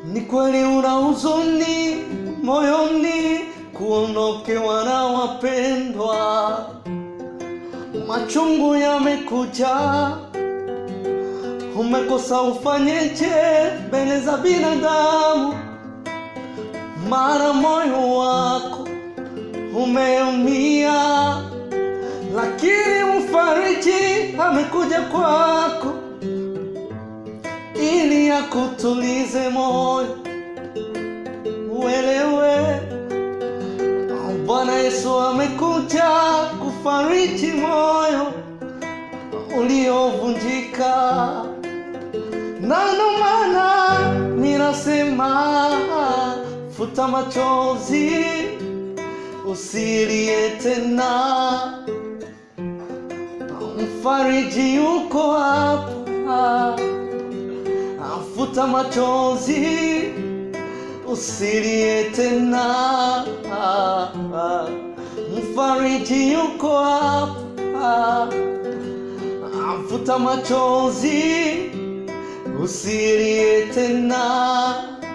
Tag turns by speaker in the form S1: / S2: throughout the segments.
S1: Ni kweli una huzuni moyoni kuondokewa na wapendwa, machungu yamekuja, umekosa ufanyeje mbele za binadamu, mara moyo wako umeumia, lakini mfariji amekuja kwako ili akutulize moyo, uelewe Bwana Yesu amekuja kufariji moyo uliovunjika, na ndo maana ninasema futa machozi, usilie tena, mfariji yuko hapa. Futa machozi, usilie tena, mfariji yuko hapa. Futa machozi, usilie tena,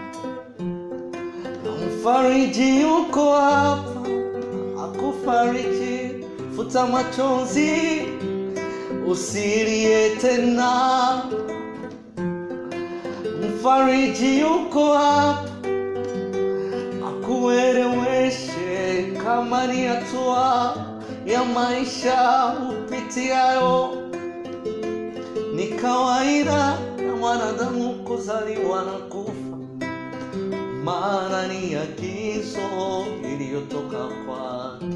S1: mfariji yuko hapa akufariji. Futa machozi, usilie tena mfariji yuko hapa akueleweshe kama ni hatua ya maisha upitiayo. Ni kawaida na mwanadamu kuzaliwa na kufa, maana ni agizo iliyotoka kwake.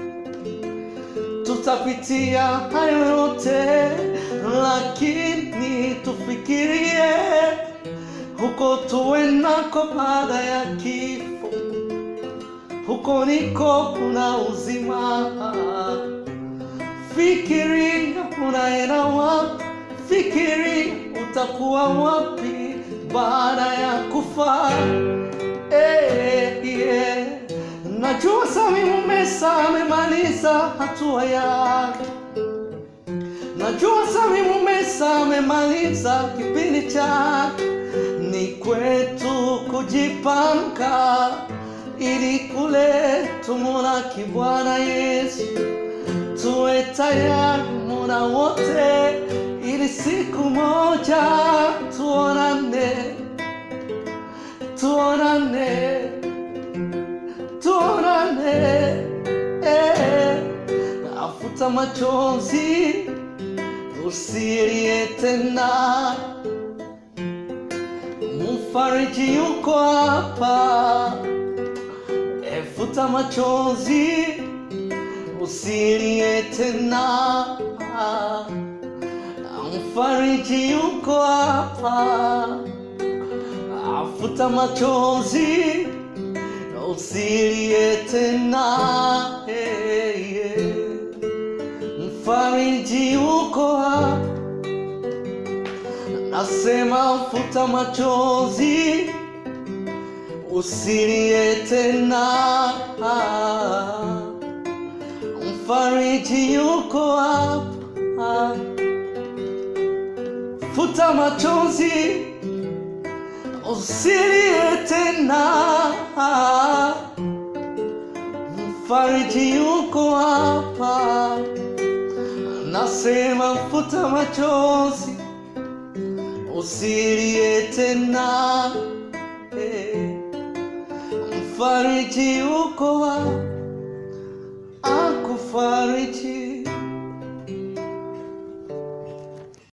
S1: Tutapitia hayo yote, lakini tufikirie huko tuendako baada ya kifo. Huko niko kuna uzima. Fikiri unaenda wapi, fikiri utakuwa wapi baada ya kufa. Eh, yeah. Najua Sami Mumesa amemaliza hatua yake. Najua Sami Mumesa amemaliza kipindi chake. Ni kwetu kujipanga ili kule tumulaki Bwana Yesu, tuwe tayari muda wote, ili siku moja tuonane, tuonane, tuonane. Eh, afuta machozi, usilie tena Mfariji yuko hapa, efuta machozi, usilie tena. Mfariji yuko hapa, afuta machozi, usilie tena. Hey, yeah. Mfariji yuko hapa Nasema futa machozi, usilie tena. Mfariji yuko hapa. Futa machozi, usilie tena. Mfariji yuko hapa. Nasema futa machozi usilie tena. Eh, Mfariji yuko hapa akufariji.